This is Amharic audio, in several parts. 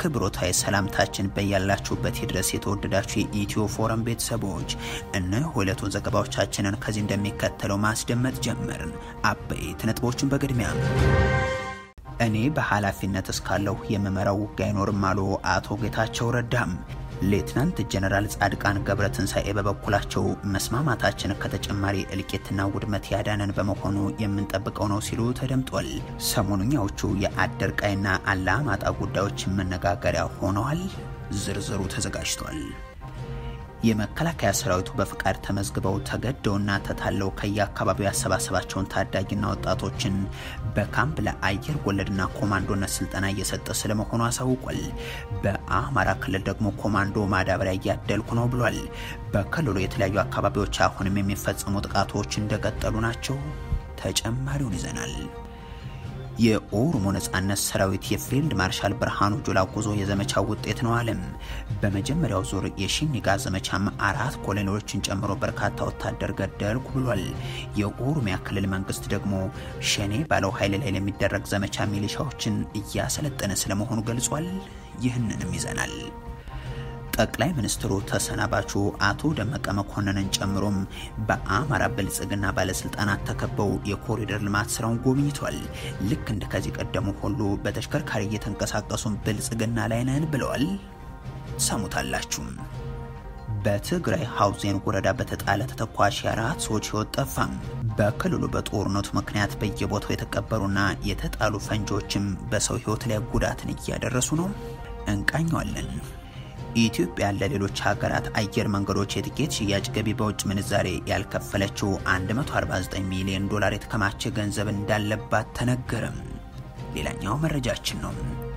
አክብሮታዊ ሰላምታችን በያላችሁበት ድረስ የተወደዳችሁ የኢትዮ ፎረም ቤተሰቦች እነሆ ሁለቱን ዘገባዎቻችንን ከዚህ እንደሚከተለው ማስደመጥ ጀመርን። አበይት ነጥቦችን በቅድሚያ እኔ በኃላፊነት እስካለሁ የምመራው ውጊያ አይኖርም አሉ አቶ ጌታቸው ረዳም። ሌትናንት ጀነራል ጻድቃን ገብረ ትንሣኤ በበኩላቸው መስማማታችን ከተጨማሪ እልቂትና ውድመት ያዳነን በመሆኑ የምንጠብቀው ነው ሲሉ ተደምጧል። ሰሞኑኛዎቹ የአደርቃይና አላማጣ ጉዳዮች መነጋገሪያ ሆነዋል። ዝርዝሩ ተዘጋጅቷል። የመከላከያ ሰራዊቱ በፍቃድ ተመዝግበው ተገደውና ተታለው ከየአካባቢው ያሰባሰባቸውን ታዳጊና ወጣቶችን በካምፕ ለአየር ወለድና ኮማንዶነት ስልጠና እየሰጠ ስለመሆኑ አሳውቋል። በአማራ ክልል ደግሞ ኮማንዶ ማዳበሪያ እያደልኩ ነው ብሏል። በክልሉ የተለያዩ አካባቢዎች አሁንም የሚፈጸሙ ጥቃቶች እንደቀጠሉ ናቸው። ተጨማሪውን ይዘናል። የኦሮሞ ነጻነት ሰራዊት የፊልድ ማርሻል ብርሃኑ ጁላ ጉዞ የዘመቻው ውጤት ነው አለም። በመጀመሪያው ዙር የሽኒጋ ዘመቻም አራት ኮሎኔሎችን ጨምሮ በርካታ ወታደር ገደልኩ ብሏል። የኦሮሚያ ክልል መንግስት ደግሞ ሸኔ ባለው ኃይል ላይ ለሚደረግ ዘመቻ ሚሊሻዎችን እያሰለጠነ ስለመሆኑ ገልጿል። ይህንንም ይዘናል። ጠቅላይ ሚኒስትሩ ተሰናባቹ አቶ ደመቀ መኮንንን ጨምሮም በአማራ ብልጽግና ባለስልጣናት ተከበው የኮሪደር ልማት ስራውን ጎብኝቷል። ልክ እንደ ከዚህ ቀደሙ ሁሉ በተሽከርካሪ እየተንቀሳቀሱም ብልጽግና ላይ ነን ብለዋል። ሰሙታላችሁም። በትግራይ ሐውዜን ወረዳ በተጣለ ተተኳሽ የአራት ሰዎች ሕይወት ጠፋም። በክልሉ በጦርነቱ ምክንያት በየቦታው የተቀበሩና የተጣሉ ፈንጂዎችም በሰው ሕይወት ላይ ጉዳትን እያደረሱ ነው። እንቃኘዋለን። ኢትዮጵያ ለሌሎች ሀገራት አየር መንገዶች የትኬት ሽያጭ ገቢ በውጭ ምንዛሬ ያልከፈለችው 149 ሚሊዮን ዶላር የተከማቸ ገንዘብ እንዳለባት ተነገረም። ሌላኛው መረጃችን ነው።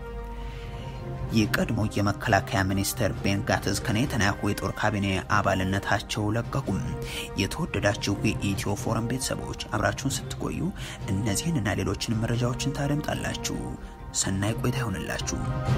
የቀድሞ የመከላከያ ሚኒስትር ቤን ጋትዝ ከኔታንያሁ የጦር ካቢኔ አባልነታቸው ለቀቁም። የተወደዳችሁ የኢትዮ ፎረም ቤተሰቦች አብራችሁን ስትቆዩ እነዚህንና ሌሎችን መረጃዎችን ታደምጣላችሁ። ሰናይ ቆይታ ይሆንላችሁ።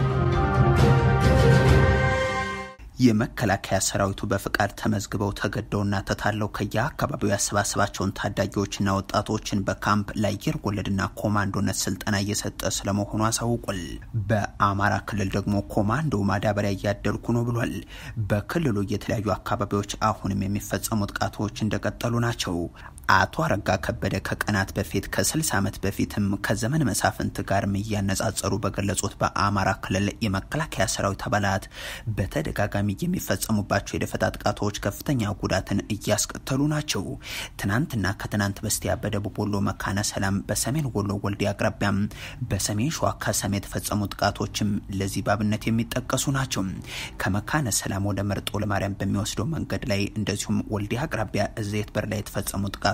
የመከላከያ ሰራዊቱ በፍቃድ ተመዝግበው ተገደውና ተታለው ከየአካባቢው ያሰባሰባቸውን ታዳጊዎችና ወጣቶችን በካምፕ ለአየር ወለድና ኮማንዶነት ስልጠና እየሰጠ ስለመሆኑ አሳውቋል። በአማራ ክልል ደግሞ ኮማንዶ ማዳበሪያ እያደልኩ ነው ብሏል። በክልሉ የተለያዩ አካባቢዎች አሁንም የሚፈጸሙ ጥቃቶች እንደቀጠሉ ናቸው። አቶ አረጋ ከበደ ከቀናት በፊት ከ60 ዓመት በፊትም ከዘመን መሳፍንት ጋርም እያነጻጸሩ በገለጹት በአማራ ክልል የመከላከያ ሰራዊት አባላት በተደጋጋሚ የሚፈጸሙባቸው የደፈጣ ጥቃቶች ከፍተኛ ጉዳትን እያስከተሉ ናቸው። ትናንትና ከትናንት በስቲያ በደቡብ ወሎ መካነ ሰላም፣ በሰሜን ወሎ ወልዲያ አቅራቢያም፣ በሰሜን ሸዋ ከሰም የተፈጸሙ ጥቃቶችም ለዚህ ባብነት የሚጠቀሱ ናቸው። ከመካነ ሰላም ወደ መርጦ ለማርያም በሚወስደው መንገድ ላይ እንደዚሁም ወልዲያ አቅራቢያ እዘይት በር ላይ የተፈጸሙ ጥቃቶች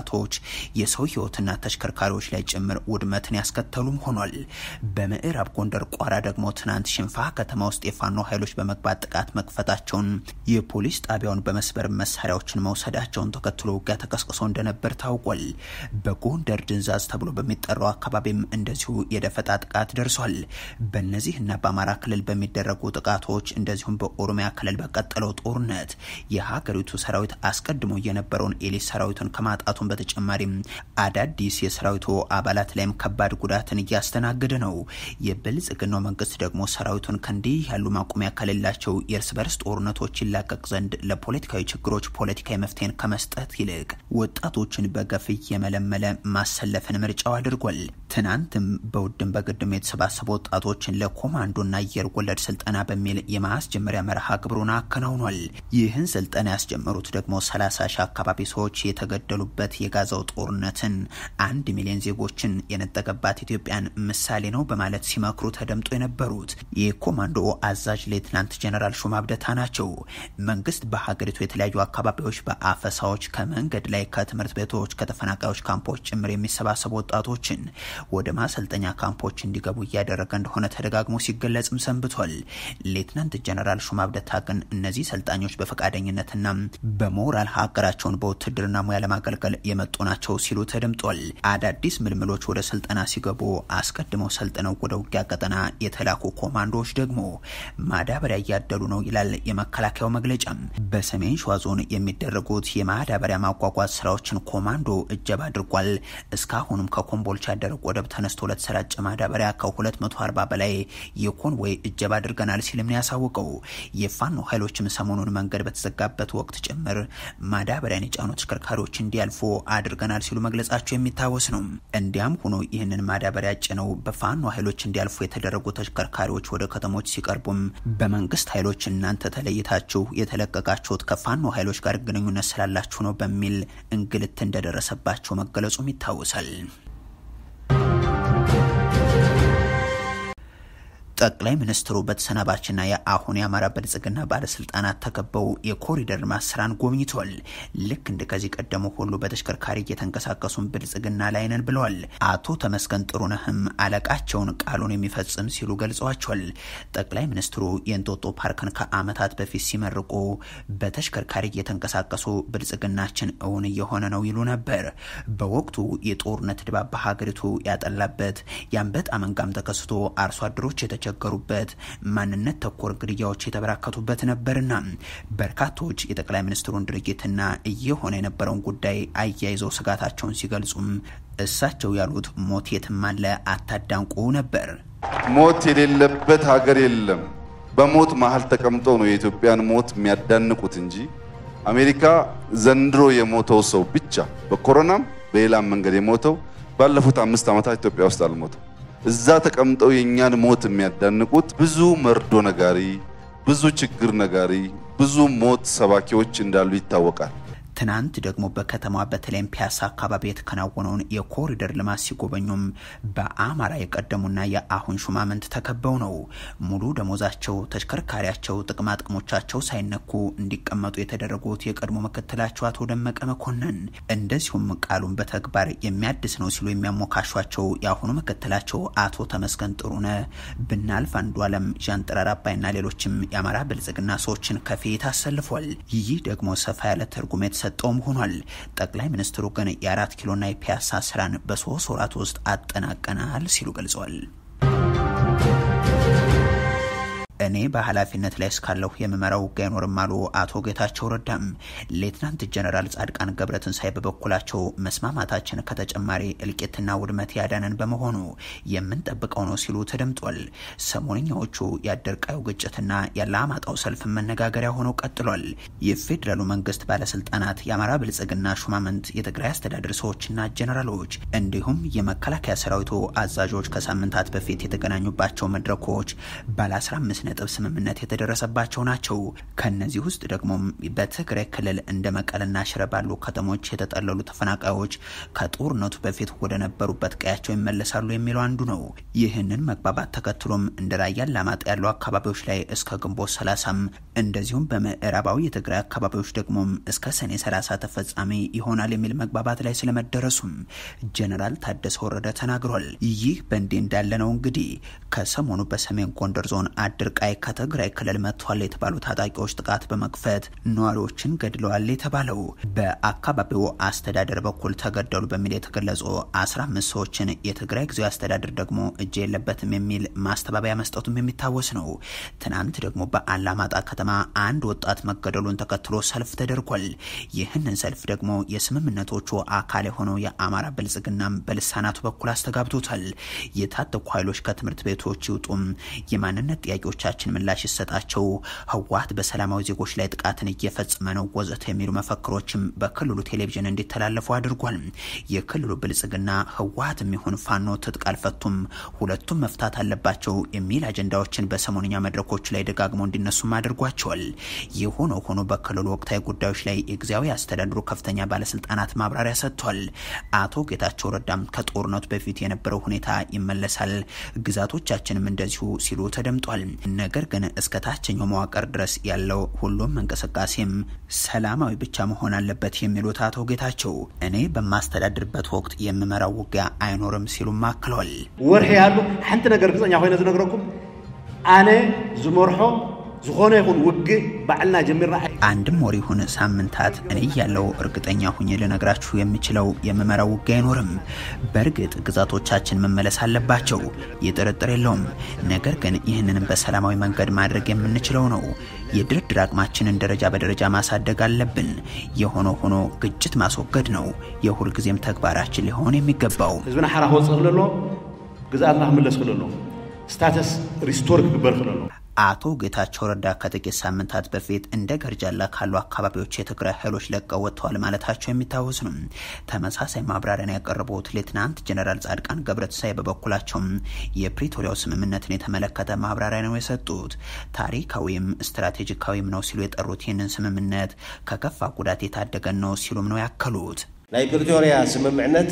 የሰው ሕይወትና ተሽከርካሪዎች ላይ ጭምር ውድመትን ያስከተሉም ሆኗል። በምዕራብ ጎንደር ቋራ ደግሞ ትናንት ሽንፋ ከተማ ውስጥ የፋኖ ኃይሎች በመግባት ጥቃት መክፈታቸውን የፖሊስ ጣቢያውን በመስበር መሳሪያዎችን መውሰዳቸውን ተከትሎ ውጊያ ተቀስቅሶ እንደነበር ታውቋል። በጎንደር ድንዛዝ ተብሎ በሚጠራው አካባቢም እንደዚሁ የደፈጣ ጥቃት ደርሷል። በእነዚህ እና በአማራ ክልል በሚደረጉ ጥቃቶች እንደዚሁም በኦሮሚያ ክልል በቀጠለው ጦርነት የሀገሪቱ ሰራዊት አስቀድሞ የነበረውን ኤሊት ሰራዊቱን ከማጣቱን በተጨማሪም አዳዲስ የሰራዊቱ አባላት ላይም ከባድ ጉዳትን እያስተናገደ ነው። የብልጽግናው መንግስት ደግሞ ሰራዊቱን ከእንዲህ ያሉ ማቆሚያ ከሌላቸው የእርስ በርስ ጦርነቶች ይላቀቅ ዘንድ ለፖለቲካዊ ችግሮች ፖለቲካዊ መፍትሄን ከመስጠት ይልቅ ወጣቶችን በገፍ እየመለመለ ማሰለፍን ምርጫው አድርጓል። ትናንትም በውድም በግድም የተሰባሰቡ ወጣቶችን ለኮማንዶና አየር ወለድ ስልጠና በሚል የማስጀመሪያ መርሃ ግብሩን አከናውኗል። ይህን ስልጠና ያስጀመሩት ደግሞ ሰላሳ ሺህ አካባቢ ሰዎች የተገደሉበት የጋዛው ጦርነትን አንድ ሚሊዮን ዜጎችን የነጠቀባት ኢትዮጵያን ምሳሌ ነው በማለት ሲመክሩ ተደምጦ የነበሩት የኮማንዶ አዛዥ ሌትናንት ጀነራል ሹማ ብደታ ናቸው። መንግስት በሀገሪቱ የተለያዩ አካባቢዎች በአፈሳዎች ከመንገድ ላይ ከትምህርት ቤቶች ከተፈናቃዮች ካምፖች ጭምር የሚሰባሰቡ ወጣቶችን ወደ ማሰልጠኛ ካምፖች እንዲገቡ እያደረገ እንደሆነ ተደጋግሞ ሲገለጽም ሰንብቷል። ሌትናንት ጀነራል ሹማ ብደታ ግን እነዚህ ሰልጣኞች በፈቃደኝነትና በሞራል ሀገራቸውን በውትድርና ሙያ ለማገልገል የመጡ ናቸው ሲሉ ተደምጧል። አዳዲስ ምልምሎች ወደ ስልጠና ሲገቡ አስቀድመው ሰልጥነው ወደ ውጊያ ቀጠና የተላኩ ኮማንዶዎች ደግሞ ማዳበሪያ እያደሉ ነው ይላል የመከላከያው መግለጫ። በሰሜን ሸዋ ዞን የሚደረጉት የማዳበሪያ ማጓጓዝ ስራዎችን ኮማንዶ እጀባ አድርጓል። እስካሁንም ከኮምቦልቻ ደረቅ ወደብ ተነስቶ ለተሰራጨ ማዳበሪያ ከ240 በላይ የኮንቮይ እጀባ አድርገናል ሲልም ነው ያሳወቀው። የፋኖ ኃይሎችም ሰሞኑን መንገድ በተዘጋበት ወቅት ጭምር ማዳበሪያን የጫኑ ተሽከርካሪዎች እንዲያልፉ አድርገናል ሲሉ መግለጻቸው የሚታወስ ነው። እንዲያም ሆኖ ይህንን ማዳበሪያ ጭነው በፋኖ ኃይሎች እንዲያልፉ የተደረጉ ተሽከርካሪዎች ወደ ከተሞች ሲቀርቡም በመንግስት ኃይሎች እናንተ ተለይታችሁ የተለቀቃችሁት ከፋኖ ኃይሎች ጋር ግንኙነት ስላላችሁ ነው በሚል እንግልት እንደደረሰባቸው መገለጹም ይታወሳል። ጠቅላይ ሚኒስትሩ በተሰናባችና የአሁን የአማራ ብልጽግና ባለስልጣናት ተከበው የኮሪደር ልማት ስራን ጎብኝተዋል። ልክ እንደ ከዚህ ቀደሙ ሁሉ በተሽከርካሪ እየተንቀሳቀሱን ብልጽግና ላይ ነን ብለዋል። አቶ ተመስገን ጥሩነህም አለቃቸውን ቃሉን የሚፈጽም ሲሉ ገልጸዋቸዋል። ጠቅላይ ሚኒስትሩ የእንጦጦ ፓርክን ከዓመታት በፊት ሲመርቁ በተሽከርካሪ እየተንቀሳቀሱ ብልጽግናችን እውን እየሆነ ነው ይሉ ነበር። በወቅቱ የጦርነት ድባብ በሀገሪቱ ያጠላበት የአንበጣ መንጋም ተከስቶ አርሶ አደሮች የተቸገሩበት ማንነት ተኮር ግድያዎች የተበራከቱበት ነበርና በርካቶች የጠቅላይ ሚኒስትሩን ድርጊትና እየሆነ የነበረውን ጉዳይ አያይዘው ስጋታቸውን ሲገልጹም እሳቸው ያሉት ሞት የትም አለ አታዳንቁ ነበር። ሞት የሌለበት ሀገር የለም። በሞት መሀል ተቀምጠው ነው የኢትዮጵያን ሞት የሚያዳንቁት እንጂ አሜሪካ ዘንድሮ የሞተው ሰው ብቻ በኮሮናም በሌላም መንገድ የሞተው ባለፉት አምስት ዓመታት ኢትዮጵያ ውስጥ አልሞተም። እዛ ተቀምጠው የእኛን ሞት የሚያዳንቁት ብዙ መርዶ ነጋሪ፣ ብዙ ችግር ነጋሪ፣ ብዙ ሞት ሰባኪዎች እንዳሉ ይታወቃል። ትናንት ደግሞ በከተማዋ በተለይም ፒያሳ አካባቢ የተከናወነውን የኮሪደር ልማት ሲጎበኙም በአማራ የቀደሙና የአሁን ሹማምንት ተከበው ነው። ሙሉ ደሞዛቸው፣ ተሽከርካሪያቸው፣ ጥቅማ ጥቅሞቻቸው ሳይነኩ እንዲቀመጡ የተደረጉት የቀድሞ ምክትላቸው አቶ ደመቀ መኮንን እንደዚሁም ቃሉን በተግባር የሚያድስ ነው ሲሉ የሚያሞካሿቸው የአሁኑ ምክትላቸው አቶ ተመስገን ጥሩነህ ብናልፍ አንዱ አለም ዣንጥራር አባይና ሌሎችም የአማራ ብልጽግና ሰዎችን ከፊት አሰልፏል። ይህ ደግሞ ሰፋ ያለ ትርጉም ሰጠውም ሆኗል። ጠቅላይ ሚኒስትሩ ግን የአራት ኪሎና የፒያሳ ስራን በሶስት ወራት ውስጥ አጠናቀናል ሲሉ ገልጸዋል። እኔ በኃላፊነት ላይ እስካለሁ የምመራው ውጊያ አይኖርም አሉ አቶ ጌታቸው ረዳም። ሌትናንት ጀነራል ጻድቃን ገብረትንሳኤ በበኩላቸው መስማማታችን ከተጨማሪ እልቂትና ውድመት ያዳነን በመሆኑ የምንጠብቀው ነው ሲሉ ተደምጧል። ሰሞንኛዎቹ የአደርቃዩ ግጭትና የአላማጣው ሰልፍ መነጋገሪያ ሆነው ቀጥሏል። የፌዴራሉ መንግስት ባለስልጣናት፣ የአማራ ብልጽግና ሹማምንት፣ የትግራይ አስተዳደር ሰዎችና ጀነራሎች እንዲሁም የመከላከያ ሰራዊቱ አዛዦች ከሳምንታት በፊት የተገናኙባቸው መድረኮች ባለ 15 ነጥብ ስምምነት የተደረሰባቸው ናቸው። ከነዚህ ውስጥ ደግሞ በትግራይ ክልል እንደ መቀለና ሽረ ባሉ ከተሞች የተጠለሉ ተፈናቃዮች ከጦርነቱ በፊት ወደ ነበሩበት ቀያቸው ይመለሳሉ የሚለው አንዱ ነው። ይህንን መግባባት ተከትሎም እንደ ራያ አላማጣ ያሉ አካባቢዎች ላይ እስከ ግንቦት ሰላሳም እንደዚሁም በምዕራባዊ የትግራይ አካባቢዎች ደግሞ እስከ ሰኔ ሰላሳ ተፈጻሚ ይሆናል የሚል መግባባት ላይ ስለመደረሱም ጀነራል ታደሰ ወረደ ተናግሯል። ይህ በእንዲህ እንዳለ ነው እንግዲህ ከሰሞኑ በሰሜን ጎንደር ዞን አድርቃይ ከትግራይ ክልል መጥቷል የተባሉ ታጣቂዎች ጥቃት በመክፈት ነዋሪዎችን ገድለዋል የተባለው በአካባቢው አስተዳደር በኩል ተገደሉ በሚል የተገለጹ 15 ሰዎችን የትግራይ ጊዜያዊ አስተዳደር ደግሞ እጅ የለበትም የሚል ማስተባበያ መስጠቱም የሚታወስ ነው። ትናንት ደግሞ በአላማጣ ከተማ አንድ ወጣት መገደሉን ተከትሎ ሰልፍ ተደርጓል። ይህንን ሰልፍ ደግሞ የስምምነቶቹ አካል የሆነው የአማራ ብልጽግናም በልሳናቱ በኩል አስተጋብቶታል። የታጠቁ ኃይሎች ከትምህርት ቤቶች ይውጡም፣ የማንነት ጥያቄዎቻችን ምላሽ ይሰጣቸው፣ ህወሓት በሰላማዊ ዜጎች ላይ ጥቃትን እየፈጸመ ነው ወዘተ የሚሉ መፈክሮችም በክልሉ ቴሌቪዥን እንዲተላለፉ አድርጓል። የክልሉ ብልጽግና ህወሓት የሚሆን ፋኖ ትጥቅ አልፈቱም፣ ሁለቱም መፍታት አለባቸው የሚል አጀንዳዎችን በሰሞንኛ መድረኮች ላይ ደጋግመው እንዲነሱም አድርጓቸዋል። የሆነ ሆኖ በክልሉ ወቅታዊ ጉዳዮች ላይ የጊዜያዊ አስተዳድሩ ከፍተኛ ባለስልጣናት ማብራሪያ ሰጥቷል። አቶ ጌታቸው ረዳም ከጦርነቱ በፊት የነበረው ሁኔታ ይመለሳል፣ ግዛቶቻችንም እንደዚሁ ሲሉ ተደምጧል። ነገር ግን እስከ ታችኛው መዋቅር ድረስ ያለው ሁሉም እንቅስቃሴም ሰላማዊ ብቻ መሆን አለበት የሚሉት አቶ ጌታቸው እኔ በማስተዳድርበት ወቅት የምመራው ውጊያ አይኖርም ሲሉም አክለዋል። ወርሒ ያሉ ሓንቲ ነገር ግፀኛ ኮይነ ዝነግረኩም ኣነ ዝመርሖ ዝኾነ ይኹን ውግእ ባዕልና ጀሚርና አንድም ወር ይሁን ሳምንታት እኔ ያለው እርግጠኛ ሁኜ ልነግራችሁ የምችለው የምመራው ውጊያ አይኖርም። በእርግጥ ግዛቶቻችን መመለስ አለባቸው፣ ይህ ጥርጥር የለውም። ነገር ግን ይህንንም በሰላማዊ መንገድ ማድረግ የምንችለው ነው። የድርድር አቅማችንን ደረጃ በደረጃ ማሳደግ አለብን። የሆነ ሆኖ ግጭት ማስወገድ ነው የሁልጊዜም ተግባራችን ሊሆን የሚገባው። ህዝብና ሓራ ክወፅእ ክለሎ ግዛኣትና ክምለስ ክለሎ ስታተስ ሪስቶር ክግበር ክለሎ አቶ ጌታቸው ረዳ ከጥቂት ሳምንታት በፊት እንደ ገርጃላ ካሉ አካባቢዎች የትግራይ ኃይሎች ለቀው ወጥተዋል ማለታቸው የሚታወስ ነው። ተመሳሳይ ማብራሪያን ያቀረቡት ሌትናንት ጀነራል ጻድቃን ገብረትንሳኤ በበኩላቸውም የፕሪቶሪያው ስምምነትን የተመለከተ ማብራሪያ ነው የሰጡት። ታሪካዊም ስትራቴጂካዊም ነው ሲሉ የጠሩት ይህንን ስምምነት ከከፋ ጉዳት የታደገን ነው ሲሉም ነው ያከሉት። ናይ ፕሪቶሪያ ስምምዕነት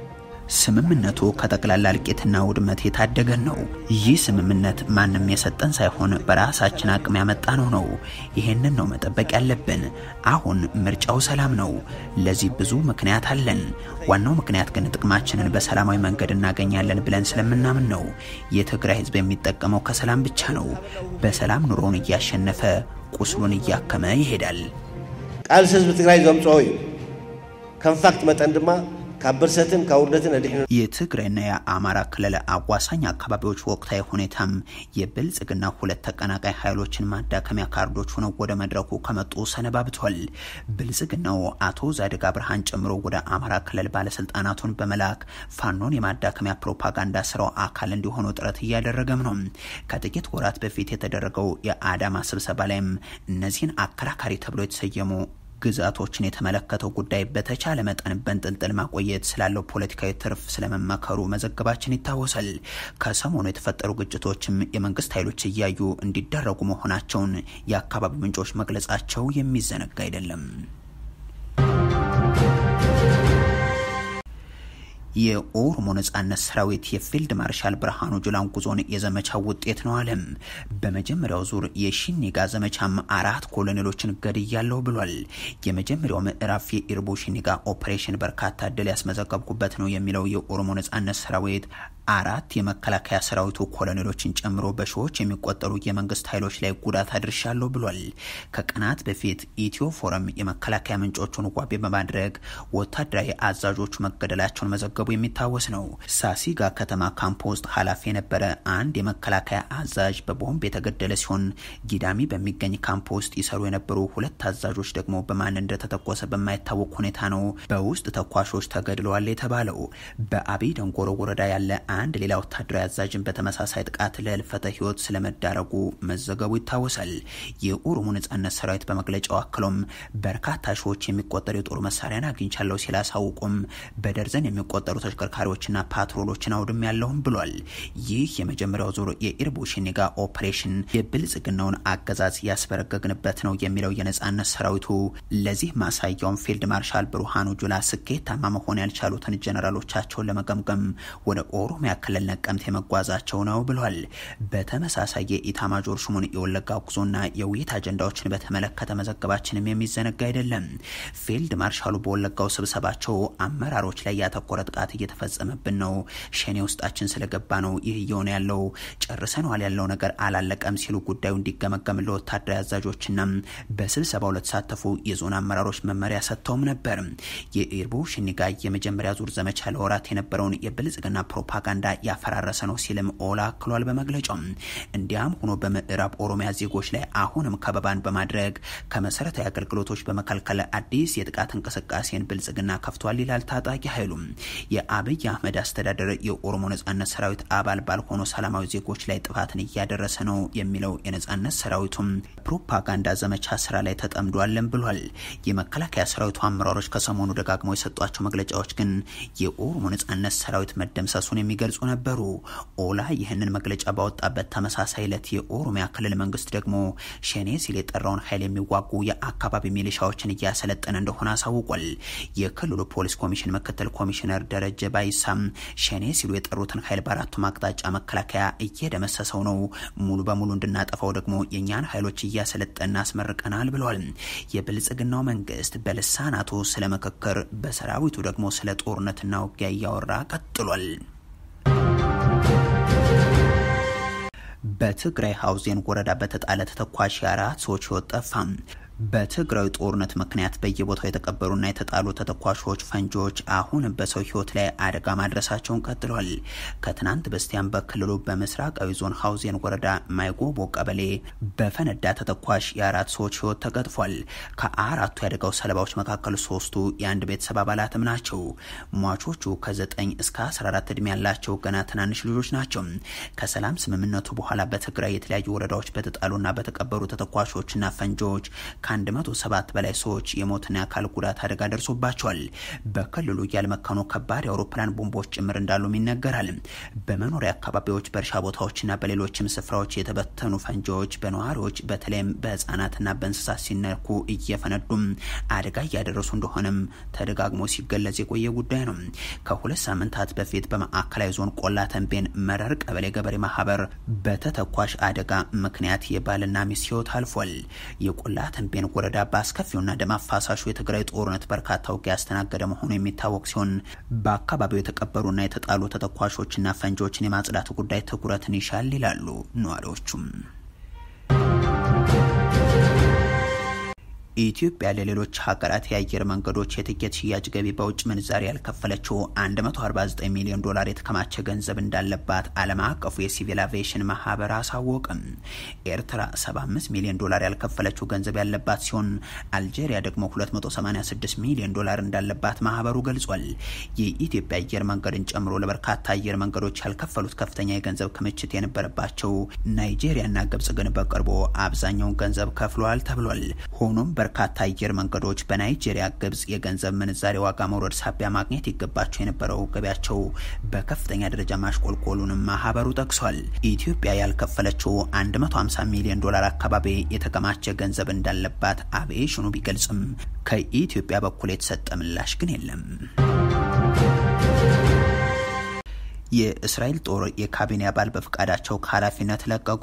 ስምምነቱ ከጠቅላላ እልቂትና ውድመት የታደገን ነው። ይህ ስምምነት ማንም የሰጠን ሳይሆን በራሳችን አቅም ያመጣነው ነው። ይሄንን ነው መጠበቅ ያለብን። አሁን ምርጫው ሰላም ነው። ለዚህ ብዙ ምክንያት አለን። ዋናው ምክንያት ግን ጥቅማችንን በሰላማዊ መንገድ እናገኛለን ብለን ስለምናምን ነው። የትግራይ ሕዝብ የሚጠቀመው ከሰላም ብቻ ነው። በሰላም ኑሮውን እያሸነፈ ቁስሉን እያከመ ይሄዳል። ቃልሲ ህዝቢ ትግራይ ዘምፅኦ እዩ ከም ፋክት መጠን ድማ ካብ ብርሰትን ካብ ውርደትን ኣድሕኑ የትግራይና የአማራ ክልል አዋሳኝ አካባቢዎች ወቅታዊ ሁኔታም የብልጽግና ሁለት ተቀናቃይ ኃይሎችን ማዳከሚያ ካርዶች ሆነው ወደ መድረኩ ከመጡ ሰነባብቷል። ብልጽግናው አቶ ዛዲግ አብርሃን ጨምሮ ወደ አማራ ክልል ባለስልጣናቱን በመላክ ፋኖን የማዳከሚያ ፕሮፓጋንዳ ስራው አካል እንዲሆኑ ጥረት እያደረገም ነው። ከጥቂት ወራት በፊት የተደረገው የአዳማ ስብሰባ ላይም እነዚህን አከራካሪ ተብሎ የተሰየሙ ግዛቶችን የተመለከተው ጉዳይ በተቻለ መጠን በንጥልጥል ማቆየት ስላለው ፖለቲካዊ ትርፍ ስለመመከሩ መዘገባችን ይታወሳል። ከሰሞኑ የተፈጠሩ ግጭቶችም የመንግስት ኃይሎች እያዩ እንዲደረጉ መሆናቸውን የአካባቢው ምንጮች መግለጻቸው የሚዘነጋ አይደለም። የኦሮሞ ነጻነት ሰራዊት የፊልድ ማርሻል ብርሃኑ ጁላን ጉዞን የዘመቻው ውጤት ነው አለም። በመጀመሪያው ዙር የሺኒጋ ዘመቻም አራት ኮሎኔሎችን ገድያለሁ ብሏል። የመጀመሪያው ምዕራፍ የኢርቦ ሺኒጋ ኦፕሬሽን በርካታ ድል ያስመዘገብኩበት ነው የሚለው የኦሮሞ ነጻነት ሰራዊት አራት የመከላከያ ሰራዊቱ ኮሎኔሎችን ጨምሮ በሺዎች የሚቆጠሩ የመንግስት ኃይሎች ላይ ጉዳት አድርሻለሁ ብሏል። ከቀናት በፊት ኢትዮ ፎረም የመከላከያ ምንጮቹን ዋቢ በማድረግ ወታደራዊ አዛዦቹ መገደላቸውን መዘገቡ የሚታወስ ነው። ሳሲጋ ከተማ ካምፕ ውስጥ ኃላፊ የነበረ አንድ የመከላከያ አዛዥ በቦምብ የተገደለ ሲሆን ጊዳሚ በሚገኝ ካምፕ ውስጥ ይሰሩ የነበሩ ሁለት አዛዦች ደግሞ በማን እንደተተኮሰ በማይታወቅ ሁኔታ ነው በውስጥ ተኳሾች ተገድለዋል የተባለው። በአብይ ደንጎሮ ወረዳ ያለ አንድ ሌላ ወታደራዊ አዛዥን በተመሳሳይ ጥቃት ለህልፈተ ህይወት ስለመዳረጉ መዘገቡ ይታወሳል። የኦሮሞ ነጻነት ሰራዊት በመግለጫው አክሎም በርካታ ሺዎች የሚቆጠሩ የጦር መሳሪያን አግኝቻለሁ ሲል አሳውቁም በደርዘን የሚቆጠሩ ተሽከርካሪዎችና ፓትሮሎችን አውድም ያለውም ብሏል። ይህ የመጀመሪያው ዙር የኢርቦ ሺኒጋ ኦፕሬሽን የብልጽግናውን አገዛዝ ያስበረገግንበት ነው የሚለው የነጻነት ሰራዊቱ ለዚህ ማሳያውን ፊልድ ማርሻል ብርሃኑ ጁላ ስኬታማ መሆን ያልቻሉትን ጀነራሎቻቸውን ለመገምገም ወደ ኦሮሚያ ክልል ነቀምት የመጓዛቸው ነው ብሏል። በተመሳሳይ የኢታማጆር ሹሙን የወለጋ ጉዞና የውይይት አጀንዳዎችን በተመለከተ መዘገባችንም የሚዘነጋ አይደለም። ፊልድ ማርሻሉ በወለጋው ስብሰባቸው አመራሮች ላይ ያተኮረ ጥቃት እየተፈጸመብን ነው፣ ሸኔ ውስጣችን ስለገባ ነው ይህ እየሆነ ያለው፣ ጨርሰነዋል ያለው ነገር አላለቀም ሲሉ ጉዳዩ እንዲገመገም ለወታደራዊ አዛዦችና በስብሰባው ለተሳተፉ የዞን አመራሮች መመሪያ ሰጥተውም ነበር። የኢርቦ ሽኒጋ የመጀመሪያ ዙር ዘመቻ ለወራት የነበረውን የብልጽግና ፕሮፓጋንዳ ያፈራረሰ ነው ሲልም ኦላ አክሏል በመግለጫው። እንዲያም ሆኖ በምዕራብ ኦሮሚያ ዜጎች ላይ አሁንም ከበባን በማድረግ ከመሰረታዊ አገልግሎቶች በመከልከል አዲስ የጥቃት እንቅስቃሴን ብልጽግና ከፍቷል ይላል ታጣቂ ኃይሉም። የአብይ አህመድ አስተዳደር የኦሮሞ ነጻነት ሰራዊት አባል ባልሆኑ ሰላማዊ ዜጎች ላይ ጥፋትን እያደረሰ ነው የሚለው የነጻነት ሰራዊቱም ፕሮፓጋንዳ ዘመቻ ስራ ላይ ተጠምዷለን ብሏል። የመከላከያ ሰራዊቱ አመራሮች ከሰሞኑ ደጋግመው የሰጧቸው መግለጫዎች ግን የኦሮሞ ነጻነት ሰራዊት መደምሰሱን የሚገልጹ ነበሩ። ኦላ ይህንን መግለጫ ባወጣበት ተመሳሳይ ዕለት የኦሮሚያ ክልል መንግስት ደግሞ ሸኔ ሲል የጠራውን ኃይል የሚዋጉ የአካባቢ ሚሊሻዎችን እያሰለጠነ እንደሆነ አሳውቋል። የክልሉ ፖሊስ ኮሚሽን ምክትል ኮሚሽነር ደረጀ ባይሳም ሸኔ ሲሉ የጠሩትን ኃይል በአራቱም አቅጣጫ መከላከያ እየደመሰሰው ነው፣ ሙሉ በሙሉ እንድናጠፋው ደግሞ የእኛን ኃይሎች እያሰለጠን አስመርቀናል ብለዋል። የብልጽግናው መንግስት በልሳናቱ ስለ ምክክር፣ በሰራዊቱ ደግሞ ስለ ጦርነትና ውጊያ እያወራ ቀጥሏል። በትግራይ ሀውዜን ወረዳ በተጣለ ተተኳሽ የአራት ሰዎች ህይወት ጠፋ። በትግራይ ጦርነት ምክንያት በየቦታው የተቀበሩና የተጣሉ ተተኳሾች ፈንጂዎች አሁን በሰው ህይወት ላይ አደጋ ማድረሳቸውን ቀጥሏል። ከትናንት በስቲያም በክልሉ በምስራቃዊ ዞን ሀውዜን ወረዳ ማይጎቦ ቀበሌ በፈነዳ ተተኳሽ የአራት ሰዎች ህይወት ተቀጥፏል። ከአራቱ የአደጋው ሰለባዎች መካከል ሶስቱ የአንድ ቤተሰብ አባላትም ናቸው። ሟቾቹ ከ9 እስከ 14 እድሜ ያላቸው ገና ትናንሽ ልጆች ናቸው። ከሰላም ስምምነቱ በኋላ በትግራይ የተለያዩ ወረዳዎች በተጣሉና በተቀበሩ ተተኳሾችና ፈንጂዎች ከ107 በላይ ሰዎች የሞትና የአካል ጉዳት አደጋ ደርሶባቸዋል። በክልሉ ያልመከኑ ከባድ የአውሮፕላን ቦምቦች ጭምር እንዳሉም ይነገራል። በመኖሪያ አካባቢዎች፣ በእርሻ ቦታዎችና በሌሎችም ስፍራዎች የተበተኑ ፈንጂዎች በነዋሪዎች በተለይም በህፃናትና በእንስሳት ሲነኩ እየፈነዱም አደጋ እያደረሱ እንደሆነም ተደጋግሞ ሲገለጽ የቆየ ጉዳይ ነው። ከሁለት ሳምንታት በፊት በማዕከላዊ ዞን ቆላ ተንቤን መረር ቀበሌ ገበሬ ማህበር በተተኳሽ አደጋ ምክንያት የባልና ሚስት ህይወት አልፏል። የቆላ ተንቤን ወረዳ በአስከፊውና ደም አፋሳሹ የትግራይ ጦርነት በርካታ ውጊያ ያስተናገደ መሆኑ የሚታወቅ ሲሆን በአካባቢው የተቀበሩና የተጣሉ ተተኳሾችና ፈንጂዎችን የማጽዳት ጉዳይ ትኩረትን ይሻል ይላሉ ነዋሪዎቹም። ኢትዮጵያ ለሌሎች ሀገራት የአየር መንገዶች የትኬት ሽያጭ ገቢ በውጭ ምንዛሪ ያልከፈለችው 149 ሚሊዮን ዶላር የተከማቸ ገንዘብ እንዳለባት ዓለም አቀፉ የሲቪል አቪዬሽን ማህበር አሳወቅም። ኤርትራ 75 ሚሊዮን ዶላር ያልከፈለችው ገንዘብ ያለባት ሲሆን አልጄሪያ ደግሞ 286 ሚሊዮን ዶላር እንዳለባት ማህበሩ ገልጿል። የኢትዮጵያ አየር መንገድን ጨምሮ ለበርካታ አየር መንገዶች ያልከፈሉት ከፍተኛ የገንዘብ ክምችት የነበረባቸው ናይጄሪያና ግብጽ ግን በቅርቡ አብዛኛውን ገንዘብ ከፍለዋል ተብሏል። ሆኖም በርካታ አየር መንገዶች በናይጄሪያ፣ ግብጽ የገንዘብ ምንዛሬ ዋጋ መውረድ ሳቢያ ማግኘት ይገባቸው የነበረው ገቢያቸው በከፍተኛ ደረጃ ማሽቆልቆሉንም ማህበሩ ጠቅሷል። ኢትዮጵያ ያልከፈለችው 150 ሚሊዮን ዶላር አካባቢ የተከማቸ ገንዘብ እንዳለባት አቪዬሽኑ ቢገልጽም ከኢትዮጵያ በኩል የተሰጠ ምላሽ ግን የለም። የእስራኤል ጦር የካቢኔ አባል በፈቃዳቸው ከኃላፊነት ለቀቁ።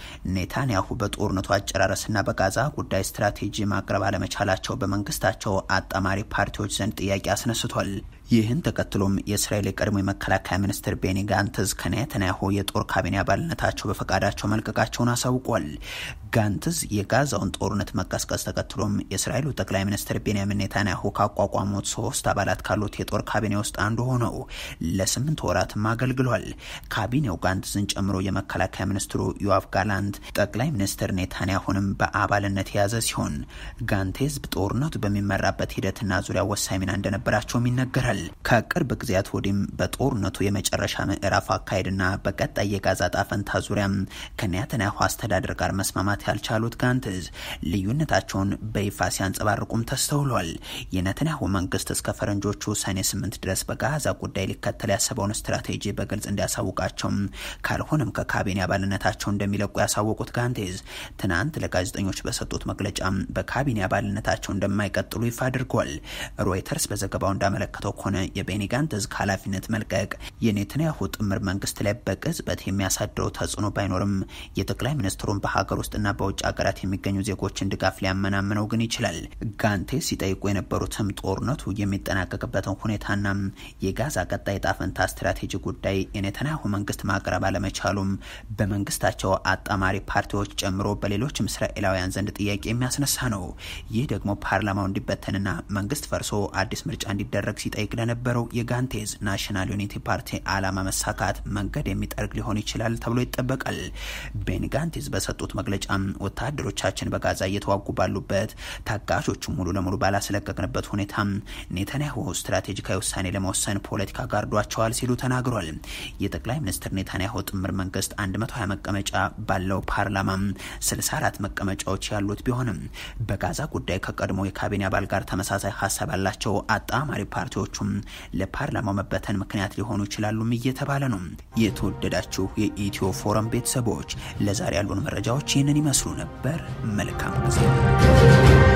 ኔታንያሁ በጦርነቱ አጨራረስና በጋዛ ጉዳይ ስትራቴጂ ማቅረብ አለመቻላቸው በመንግስታቸው አጣማሪ ፓርቲዎች ዘንድ ጥያቄ አስነስቷል። ይህን ተከትሎም የእስራኤል የቀድሞ የመከላከያ ሚኒስትር ቤኒ ጋንትዝ ከኔታንያሁ የጦር ካቢኔ አባልነታቸው በፈቃዳቸው መልቀቃቸውን አሳውቋል። ጋንትዝ የጋዛውን ጦርነት መቀስቀስ ተከትሎም የእስራኤሉ ጠቅላይ ሚኒስትር ቤንያሚን ኔታንያሁ ካቋቋሙት ሶስት አባላት ካሉት የጦር ካቢኔ ውስጥ አንዱ ሆነው ለስምንት ወራትም አገልግሏል። ካቢኔው ጋንትዝን ጨምሮ የመከላከያ ሚኒስትሩ ዮአቭ ጋላንት፣ ጠቅላይ ሚኒስትር ኔታንያሁንም በአባልነት የያዘ ሲሆን ጋንቴዝ ጦርነቱ በሚመራበት ሂደትና ዙሪያ ወሳኝ ሚና እንደነበራቸውም ይነገራል። ከቅርብ ጊዜያት ወዲህም በጦርነቱ የመጨረሻ ምዕራፍ አካሄድና በቀጣይ የጋዛ ጣፈንታ ዙሪያም ከኔታንያሁ አስተዳደር ጋር መስማማት ያልቻሉት ጋንትዝ ልዩነታቸውን በይፋ ሲያንጸባርቁም ተስተውሏል። የኔታንያሁ መንግስት እስከ ፈረንጆቹ ሰኔ ስምንት ድረስ በጋዛ ጉዳይ ሊከተል ያሰበውን ስትራቴጂ በግልጽ እንዲያሳውቃቸውም ካልሆነም ከካቢኔ አባልነታቸው እንደሚለቁ ያሳወቁት ጋንቴዝ ትናንት ለጋዜጠኞች በሰጡት መግለጫ በካቢኔ አባልነታቸው እንደማይቀጥሉ ይፋ አድርጓል። ሮይተርስ በዘገባው እንዳመለከተው ከሆነ የቤኒ ጋንትዝ ከኃላፊነት መልቀቅ የኔታንያሁ ጥምር መንግስት ላይ በቅጽበት የሚያሳድረው ተጽዕኖ ባይኖርም የጠቅላይ ሚኒስትሩን በሀገር ውስጥና በውጭ ሀገራት የሚገኙ ዜጎችን ድጋፍ ሊያመናምነው ግን ይችላል። ጋንቴዝ ሲጠይቁ የነበሩትም ጦርነቱ የሚጠናቀቅበትን ሁኔታና የጋዛ ቀጣይ ጣፈንታ ስትራቴጂ ጉዳይ የኔታንያሁ መንግስት ማቅረብ አለመቻሉም በመንግስታቸው አጣማሪ ፓርቲዎች ጨምሮ በሌሎችም እስራኤላውያን ዘንድ ጥያቄ የሚያስነሳ ነው። ይህ ደግሞ ፓርላማው እንዲበተንና መንግስት ፈርሶ አዲስ ምርጫ እንዲደረግ ሲጠይቅ ለነበረው የጋንቴዝ ናሽናል ዩኒቲ ፓርቲ አላማ መሳካት መንገድ የሚጠርግ ሊሆን ይችላል ተብሎ ይጠበቃል። ቤኒ ጋንቴዝ በሰጡት መግለጫ ወታደሮቻችን በጋዛ እየተዋጉ ባሉበት ታጋቾቹ ሙሉ ለሙሉ ባላስለቀቅንበት ሁኔታ ኔታንያሁ ስትራቴጂካዊ ውሳኔ ለመወሰን ፖለቲካ ጋርዷቸዋል ሲሉ ተናግሯል። የጠቅላይ ሚኒስትር ኔታንያሁ ጥምር መንግስት 120 መቀመጫ ባለው ፓርላማ 64 መቀመጫዎች ያሉት ቢሆንም በጋዛ ጉዳይ ከቀድሞ የካቢኔ አባል ጋር ተመሳሳይ ሀሳብ ያላቸው አጣማሪ ፓርቲዎቹም ለፓርላማው መበተን ምክንያት ሊሆኑ ይችላሉም እየተባለ ነው። የተወደዳችሁ የኢትዮ ፎረም ቤተሰቦች ለዛሬ ያሉን መረጃዎች ይህንን ይመስሉ ነበር። መልካም ጊዜ